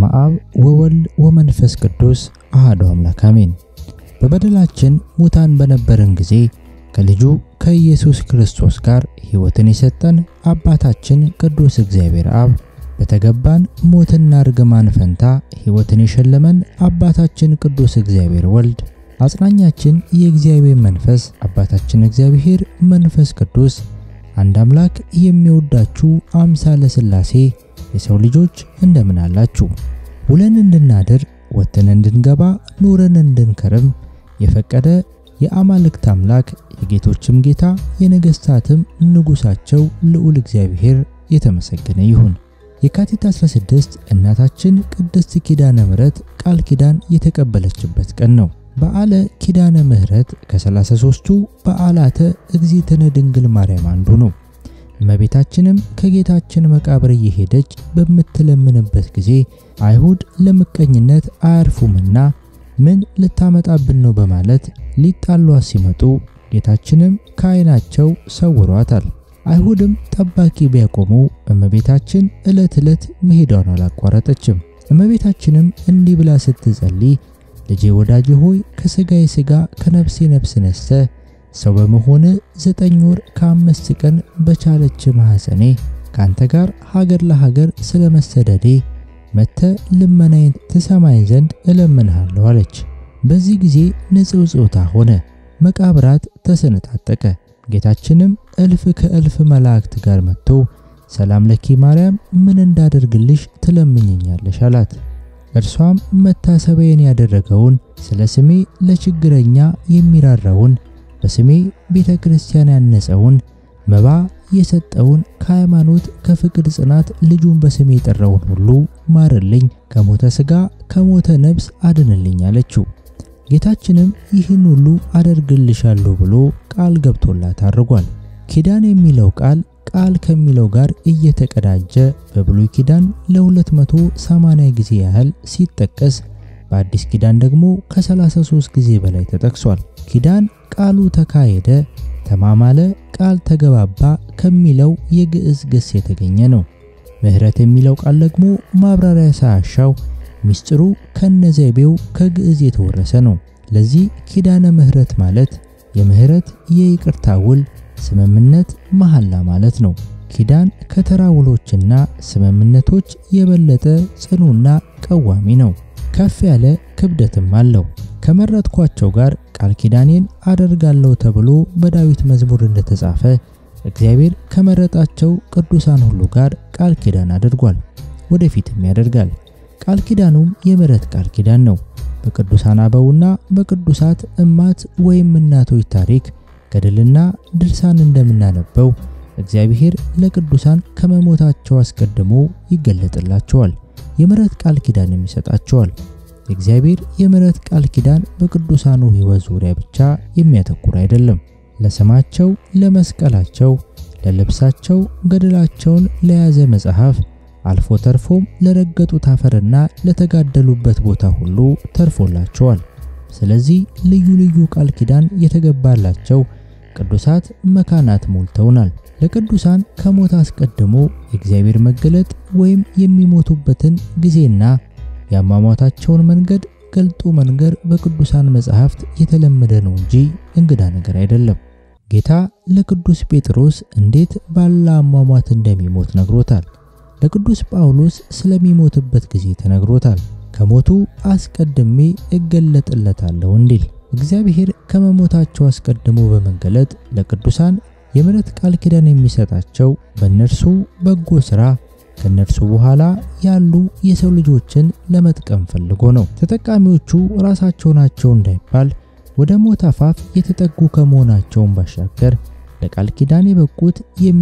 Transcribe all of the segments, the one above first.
በስመ አብ ወወልድ ወመንፈስ ቅዱስ አሐዱ አምላክ አሜን። በበደላችን ሙታን በነበርን ጊዜ ከልጁ ከኢየሱስ ክርስቶስ ጋር ሕይወትን የሰጠን አባታችን ቅዱስ እግዚአብሔር አብ በተገባን ሞትና እርግማን ፈንታ ሕይወትን የሸለመን አባታችን ቅዱስ እግዚአብሔር ወልድ አጽናኛችን የእግዚአብሔር መንፈስ አባታችን እግዚአብሔር መንፈስ ቅዱስ አንድ አምላክ የሚወዳችሁ አምሳለ ሥላሴ የሰው ልጆች እንደምን አላችሁ? ውለን እንድናድር ወጥተን እንድንገባ ኑረን እንድንከርም የፈቀደ የአማልክት አምላክ የጌቶችም ጌታ የነገሥታትም ንጉሣቸው ልዑል እግዚአብሔር የተመሰገነ ይሁን። የካቲት 16 እናታችን ቅድስት ኪዳነ ምሕረት ቃል ኪዳን የተቀበለችበት ቀን ነው። በዓለ ኪዳነ ምሕረት ከ33ቱ በዓላተ እግዝእትነ ድንግል ማርያም አንዱ ነው። እመቤታችንም ከጌታችን መቃብር እየሄደች በምትለምንበት ጊዜ አይሁድ ለምቀኝነት አያርፉምና ምን ልታመጣብን ነው በማለት ሊጣሏት ሲመጡ ጌታችንም ከዓይናቸው ሰውሯታል። አይሁድም ጠባቂ ቢያቆሙ እመቤታችን ዕለት ዕለት መሄዷን አላቋረጠችም። እመቤታችንም እንዲህ ብላ ስትጸልይ ልጄ ወዳጄ ሆይ ከሥጋዬ ሥጋ ከነፍሴ ነፍስ ነስተ ሰው በመሆን ዘጠኝ ወር ከአምስት ቀን በቻለች ማኅፀኔ ከአንተ ጋር ሀገር ለሀገር ስለ መሰደዴ መተ ልመናዬን ትሰማኝ ዘንድ እለምንሃለሁ አለች። በዚህ ጊዜ ንጽውጽውታ ሆነ፣ መቃብራት ተሰነጣጠቀ። ጌታችንም እልፍ ከእልፍ መላእክት ጋር መጥቶ ሰላም ለኪ ማርያም፣ ምን እንዳደርግልሽ ትለምኝኛለሽ አላት። እርሷም መታሰቢያን ያደረገውን ስለ ስሜ ለችግረኛ የሚራራውን በስሜ ቤተ ክርስቲያን ያነጸውን መባ የሰጠውን ከሃይማኖት ከፍቅር ጽናት ልጁን በስሜ የጠራውን ሁሉ ማርልኝ፣ ከሞተ ሥጋ ከሞተ ነፍስ አድንልኝ አለችው። ጌታችንም ይህን ሁሉ አደርግልሻለሁ ብሎ ቃል ገብቶላት አድርጓል። ኪዳን የሚለው ቃል ቃል ከሚለው ጋር እየተቀዳጀ በብሉይ ኪዳን ለ280 ጊዜ ያህል ሲጠቀስ በአዲስ ኪዳን ደግሞ ከ33 ጊዜ በላይ ተጠቅሷል። ኪዳን ቃሉ ተካሄደ፣ ተማማለ፣ ቃል ተገባባ ከሚለው የግዕዝ ግስ የተገኘ ነው። ምሕረት የሚለው ቃል ደግሞ ማብራሪያ ሳያሻው ሚስጥሩ ከነዘቤው ከግዕዝ የተወረሰ ነው። ለዚህ ኪዳነ ምሕረት ማለት የምሕረት የይቅርታ ውል ስምምነት መሐላ ማለት ነው። ኪዳን ከተራ ውሎችና ስምምነቶች የበለጠ ጽኑና ቀዋሚ ነው። ከፍ ያለ ክብደትም አለው። ከመረጥኳቸው ጋር ቃል ኪዳኔን አደርጋለሁ ተብሎ በዳዊት መዝሙር እንደተጻፈ እግዚአብሔር ከመረጣቸው ቅዱሳን ሁሉ ጋር ቃል ኪዳን አድርጓል፣ ወደፊትም ያደርጋል። ቃል ኪዳኑም የምሕረት ቃል ኪዳን ነው። በቅዱሳን አበውና በቅዱሳት እማት ወይም እናቶች ታሪክ ገድልና ድርሳን እንደምናነበው እግዚአብሔር ለቅዱሳን ከመሞታቸው አስቀድሞ ይገለጥላቸዋል፣ የምሕረት ቃል ኪዳንም ይሰጣቸዋል። የእግዚአብሔር የምሕረት ቃል ኪዳን በቅዱሳኑ ሕይወት ዙሪያ ብቻ የሚያተኩር አይደለም። ለስማቸው፣ ለመስቀላቸው፣ ለልብሳቸው ገድላቸውን ለያዘ መጽሐፍ አልፎ ተርፎም ለረገጡት አፈርና ለተጋደሉበት ቦታ ሁሉ ተርፎላቸዋል። ስለዚህ ልዩ ልዩ ቃል ኪዳን የተገባላቸው ቅዱሳት መካናት ሞልተውናል። ለቅዱሳን ከሞት አስቀድሞ የእግዚአብሔር መገለጥ ወይም የሚሞቱበትን ጊዜና የአሟሟታቸውን መንገድ ገልጦ መንገር በቅዱሳን መጻሕፍት የተለመደ ነው እንጂ እንግዳ ነገር አይደለም። ጌታ ለቅዱስ ጴጥሮስ እንዴት ባለ አሟሟት እንደሚሞት ነግሮታል። ለቅዱስ ጳውሎስ ስለሚሞትበት ጊዜ ተነግሮታል። ከሞቱ አስቀድሜ እገለጥለታለሁ እንዲል እግዚአብሔር ከመሞታቸው አስቀድሞ በመገለጥ ለቅዱሳን የምሕረት ቃል ኪዳን የሚሰጣቸው በእነርሱ በጎ ሥራ ከእነርሱ በኋላ ያሉ የሰው ልጆችን ለመጥቀም ፈልጎ ነው። ተጠቃሚዎቹ ራሳቸው ናቸው እንዳይባል ወደ ሞት አፋፍ የተጠጉ ከመሆናቸውን ባሻገር ለቃል ኪዳን የበቁት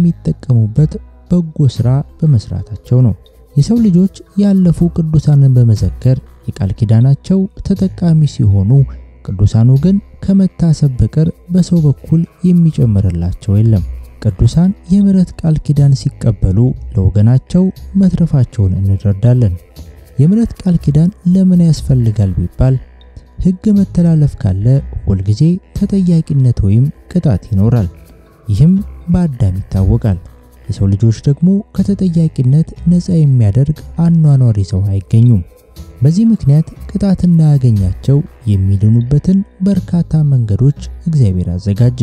የሚጠቀሙበት በጎ ሥራ በመስራታቸው ነው። የሰው ልጆች ያለፉ ቅዱሳንን በመዘከር የቃል ኪዳናቸው ተጠቃሚ ሲሆኑ፣ ቅዱሳኑ ግን ከመታሰብ በቀር በሰው በኩል የሚጨምርላቸው የለም። ቅዱሳን የምሕረት ቃል ኪዳን ሲቀበሉ ለወገናቸው መትረፋቸውን እንረዳለን። የምሕረት ቃል ኪዳን ለምን ያስፈልጋል ቢባል ሕግ መተላለፍ ካለ ሁልጊዜ ተጠያቂነት ወይም ቅጣት ይኖራል። ይህም በአዳም ይታወቃል። የሰው ልጆች ደግሞ ከተጠያቂነት ነፃ የሚያደርግ አኗኗር ይዘው አይገኙም። በዚህ ምክንያት ቅጣት እንዳያገኛቸው የሚድኑበትን በርካታ መንገዶች እግዚአብሔር አዘጋጀ።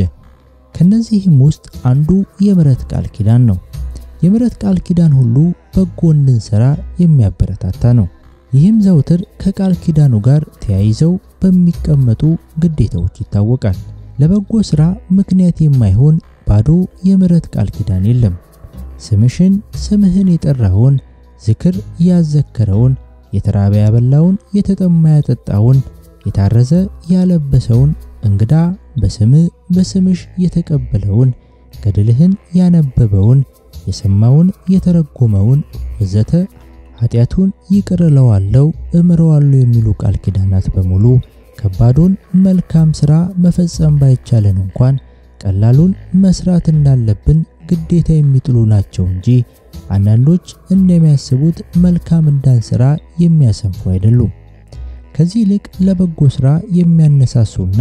ከነዚህም ውስጥ አንዱ የምሕረት ቃል ኪዳን ነው። የምሕረት ቃል ኪዳን ሁሉ በጎ እንድንሰራ የሚያበረታታ ነው። ይህም ዘውትር ከቃል ኪዳኑ ጋር ተያይዘው በሚቀመጡ ግዴታዎች ይታወቃል። ለበጎ ሥራ ምክንያት የማይሆን ባዶ የምሕረት ቃል ኪዳን የለም። ስምሽን ስምህን የጠራውን ዝክር ያዘከረውን የተራበ ያበላውን የተጠማ ያጠጣውን የታረዘ ያለበሰውን እንግዳ በስምህ በስምሽ የተቀበለውን ገድልህን ያነበበውን የሰማውን የተረጎመውን ወዘተ ኃጢአቱን ይቅር እለዋለሁ እምረዋለሁ የሚሉ ቃል ኪዳናት በሙሉ ከባዱን መልካም ሥራ መፈጸም ባይቻለን እንኳን ቀላሉን መስራት እንዳለብን ግዴታ የሚጥሉ ናቸው እንጂ አንዳንዶች እንደሚያስቡት መልካም እንዳንሰራ የሚያሰንፉ አይደሉም። ከዚህ ይልቅ ለበጎ ሥራ የሚያነሳሱና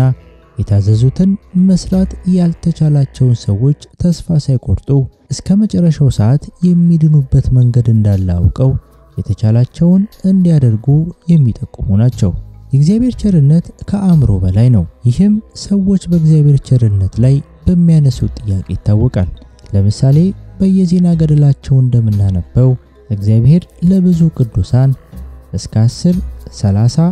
የታዘዙትን መስራት ያልተቻላቸውን ሰዎች ተስፋ ሳይቆርጡ እስከ መጨረሻው ሰዓት የሚድኑበት መንገድ እንዳለ አውቀው የተቻላቸውን እንዲያደርጉ የሚጠቁሙ ናቸው። የእግዚአብሔር ቸርነት ከአእምሮ በላይ ነው። ይህም ሰዎች በእግዚአብሔር ቸርነት ላይ በሚያነሱት ጥያቄ ይታወቃል። ለምሳሌ በየዜና ገድላቸው እንደምናነበው እግዚአብሔር ለብዙ ቅዱሳን እስከ 10፣ 30፣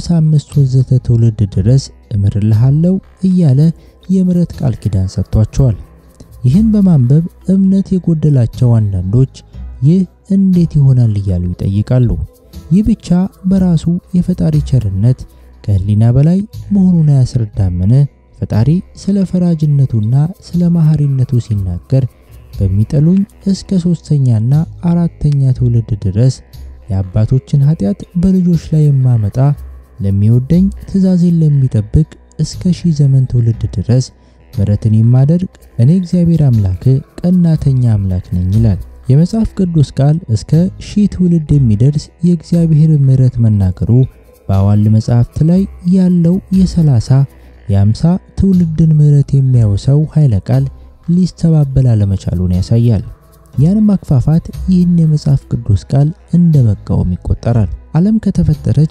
55 ወዘተ ትውልድ ድረስ እምርልሃለሁ እያለ የምሕረት ቃል ኪዳን ሰጥቷቸዋል። ይህን በማንበብ እምነት የጎደላቸው አንዳንዶች ይህ እንዴት ይሆናል እያሉ ይጠይቃሉ። ይህ ብቻ በራሱ የፈጣሪ ቸርነት ከሕሊና በላይ መሆኑን አያስረዳምን? ፈጣሪ ስለ ፈራጅነቱና ስለ መሐሪነቱ ሲናገር በሚጠሉኝ እስከ ሶስተኛና አራተኛ ትውልድ ድረስ የአባቶችን ኃጢአት በልጆች ላይ የማመጣ ለሚወደኝ ትእዛዜን ለሚጠብቅ እስከ ሺህ ዘመን ትውልድ ድረስ ምሕረትን የማደርግ እኔ እግዚአብሔር አምላክ ቀናተኛ አምላክ ነኝ ይላል። የመጽሐፍ ቅዱስ ቃል እስከ ሺህ ትውልድ የሚደርስ የእግዚአብሔር ምሕረት መናገሩ በአዋል መጽሐፍት ላይ ያለው የሰላሳ የአምሳ ትውልድን ምሕረት የሚያወሳው ኃይለ ቃል ሊስተባበል አለመቻሉን ያሳያል። ያን ማክፋፋት ይህን የመጽሐፍ ቅዱስ ቃል እንደ መቃወም ይቆጠራል። ዓለም ከተፈጠረች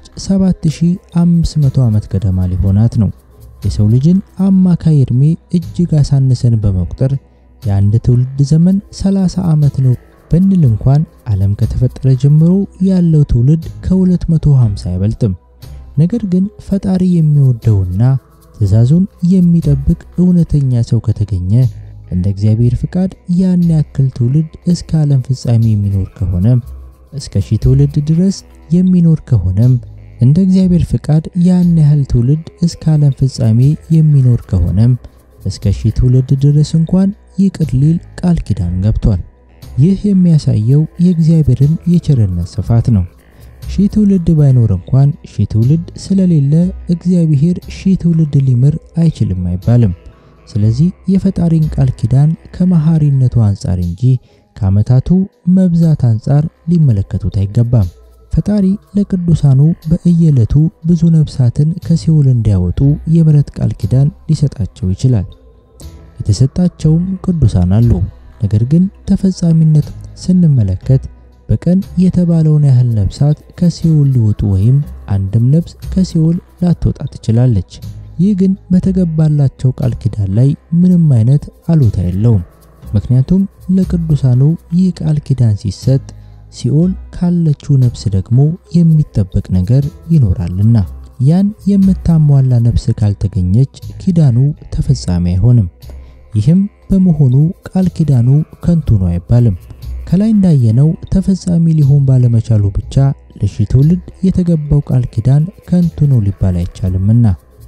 7500 ዓመት ገደማ ሊሆናት ነው። የሰው ልጅን አማካይ ዕድሜ እጅግ አሳንሰን በመቁጠር የአንድ ትውልድ ዘመን 30 ዓመት ነው ብንል እንኳን ዓለም ከተፈጠረ ጀምሮ ያለው ትውልድ ከ250 አይበልጥም። ነገር ግን ፈጣሪ የሚወደውና ትእዛዙን የሚጠብቅ እውነተኛ ሰው ከተገኘ እንደ እግዚአብሔር ፍቃድ ያን ያክል ትውልድ እስከ ዓለም ፍጻሜ የሚኖር ከሆነም እስከ ሺህ ትውልድ ድረስ የሚኖር ከሆነም እንደ እግዚአብሔር ፍቃድ ያን ያህል ትውልድ እስከ ዓለም ፍጻሜ የሚኖር ከሆነም እስከ ሺህ ትውልድ ድረስ እንኳን ይቅር ሊል ቃል ኪዳን ገብቷል። ይህ የሚያሳየው የእግዚአብሔርን የቸርነት ስፋት ነው። ሺህ ትውልድ ባይኖር እንኳን ሺህ ትውልድ ስለሌለ እግዚአብሔር ሺህ ትውልድ ሊምር አይችልም አይባልም። ስለዚህ የፈጣሪን ቃል ኪዳን ከመሐሪነቱ አንጻር እንጂ ከዓመታቱ መብዛት አንጻር ሊመለከቱት አይገባም። ፈጣሪ ለቅዱሳኑ በእየዕለቱ ብዙ ነፍሳትን ከሲኦል እንዲያወጡ የምሕረት ቃል ኪዳን ሊሰጣቸው ይችላል። የተሰጣቸውም ቅዱሳን አሉ። ነገር ግን ተፈጻሚነት ስንመለከት በቀን የተባለውን ያህል ነፍሳት ከሲኦል ሊወጡ ወይም አንድም ነፍስ ከሲኦል ላትወጣ ትችላለች። ይህ ግን በተገባላቸው ቃል ኪዳን ላይ ምንም አይነት አሉታ የለውም። ምክንያቱም ለቅዱሳኑ ይህ ቃል ኪዳን ሲሰጥ ሲኦል ካለችው ነፍስ ደግሞ የሚጠበቅ ነገር ይኖራልና ያን የምታሟላ ነፍስ ካልተገኘች ኪዳኑ ተፈጻሚ አይሆንም። ይህም በመሆኑ ቃል ኪዳኑ ከንቱ ነው አይባልም። ከላይ እንዳየነው ተፈጻሚ ሊሆን ባለመቻሉ ብቻ ለሺህ ትውልድ የተገባው ቃል ኪዳን ከንቱ ነው ሊባል አይቻልምና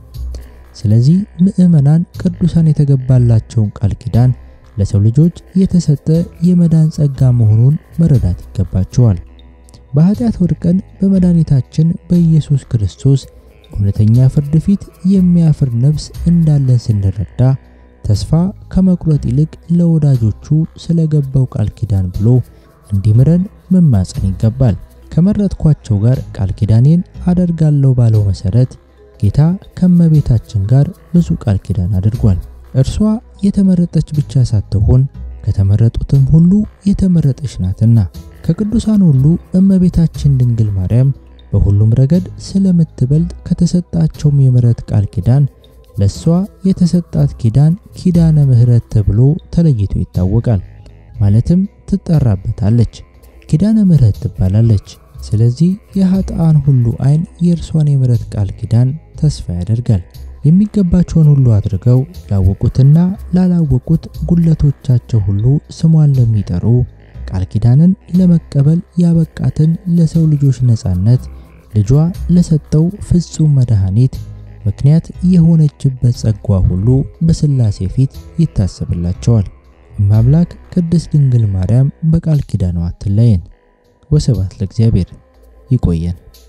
ስለዚህ ምዕመናን ቅዱሳን የተገባላቸውን ቃል ኪዳን ለሰው ልጆች የተሰጠ የመዳን ጸጋ መሆኑን መረዳት ይገባቸዋል። በኃጢአት ወድቀን በመድኃኒታችን በኢየሱስ ክርስቶስ እውነተኛ ፍርድ ፊት የሚያፍር ነፍስ እንዳለን ስንረዳ ተስፋ ከመቁረጥ ይልቅ ለወዳጆቹ ስለገባው ቃል ኪዳን ብሎ እንዲምረን መማፀን ይገባል። ከመረጥኳቸው ጋር ቃል ኪዳኔን አደርጋለሁ ባለው መሰረት ጌታ ከመቤታችን ጋር ብዙ ቃል ኪዳን አድርጓል። እርሷ የተመረጠች ብቻ ሳትሆን ከተመረጡትም ሁሉ የተመረጠች ናትና ከቅዱሳን ሁሉ እመቤታችን ድንግል ማርያም በሁሉም ረገድ ስለምትበልጥ ከተሰጣቸውም የምሕረት ቃል ኪዳን ለሷ የተሰጣት ኪዳን ኪዳነ ምሕረት ተብሎ ተለይቶ ይታወቃል። ማለትም ትጠራበታለች፣ ኪዳነ ምሕረት ትባላለች። ስለዚህ የኃጥአን ሁሉ ዓይን የእርሷን የምሕረት ቃል ኪዳን ተስፋ ያደርጋል። የሚገባቸውን ሁሉ አድርገው ላወቁትና ላላወቁት ጉለቶቻቸው ሁሉ ስሟን ለሚጠሩ ቃል ኪዳንን ለመቀበል ያበቃትን ለሰው ልጆች ነፃነት ልጇ ለሰጠው ፍጹም መድኃኒት ምክንያት የሆነችበት ጸጓ ሁሉ በሥላሴ ፊት ይታሰብላቸዋል። እማምላክ ቅድስት ድንግል ማርያም በቃል ኪዳኗ አትለየን። ወስብሐት ለእግዚአብሔር። ይቆየን።